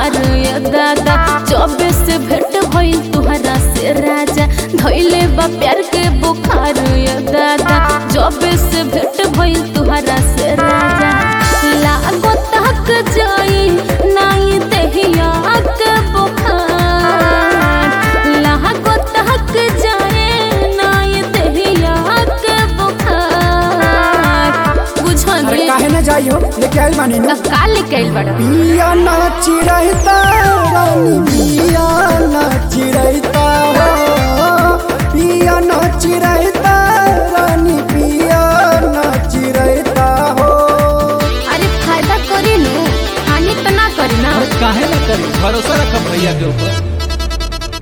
बुखार या दादा जबे से भेंट भइल तुहरा से राजा धइले बा प्यार के बुखार या दादा जबे से भेंट भइल तुहरा से राजा लागो तक जाई नाई देहिया के बुखार लागो तक जाए नाई देहिया के बुखार अरे बुझने काहे न जाइयो लेके आइल बानी नु का लेके आइल बड़ा पिया नाची रहता रानी पिया नाची रहता हो पिया नाची रहता रानी पिया नाची रहता हो अरे फायदा करी नु हानि तो ना करी ना अरे काहे ना करी भरोसा रखब भैया के ऊपर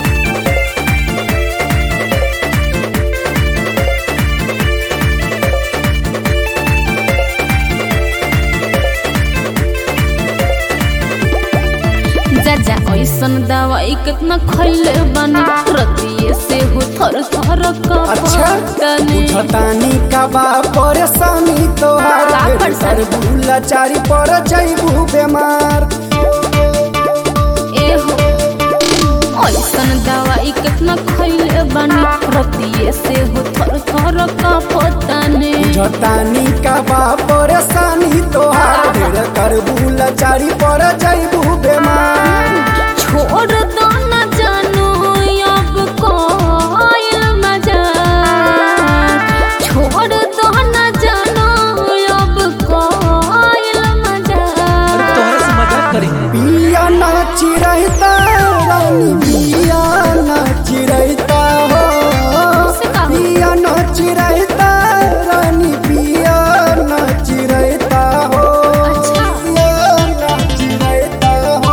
जा जा ऐसन दवाई कितना खैले बानी रतिये से हो थर थर का अच्छा तने बुझतानी का बा परेशानी तोहार का फिर परेशानी? सर भूला चारी पर जैबू बेमार ए हो ऐसन दवाई कितना खैले बानी रतिये से हो थर थर का पतने बुझतानी का बा परेशानी तोहार फिर कर भूला चारी पर जैबू बेमार छोड़ दो न जानू अब कोयल मजा छोड़ दो न जानू अब कोयल मजा अरे तोहरे से मजाक करी पिया नाची रहता रानी पिया नाची रहता हो उससे का हो? पिया नाची रहता रानी पिया नाची रहता हो अच्छा। पिया नाची रहता हो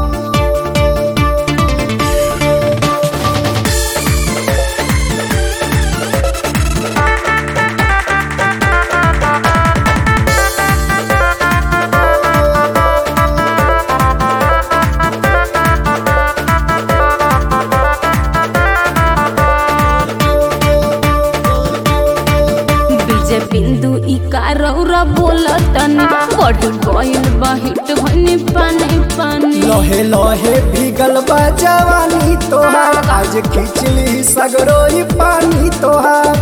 बीजे बिंदु ई कारौरा बोलतन बढ़ गइल बा हिट भनी पानी पानी लहे लहे भीगल बा जवानी तोहार आज खिचली सगरोई पानी तोहार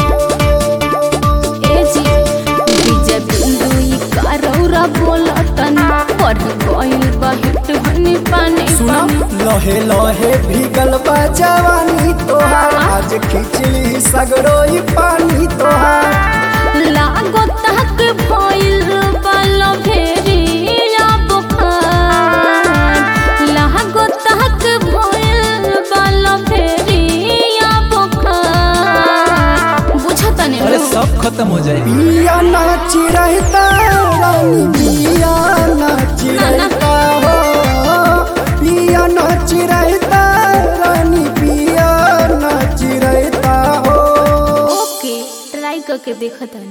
ए जी बीजे बिंदु ई कारौरा बोलतन बढ़ गइल बा हिट भनी पानी सुना पानी लहे लहे भीगल बा जवानी तोहार आज खिचली सगरोई पानी तोहार लागो तक भइल बाल भेरिया बुखार लागो तक भइल बाल भेरिया बुखार बुझतने अरे सब खत्म हो जाएगी पिया नाची रहता रानी पिया नाची ना, ना। रहता हो पिया नाची रहता रानी पिया नाची रहता हो ओके ट्राई करके देखत है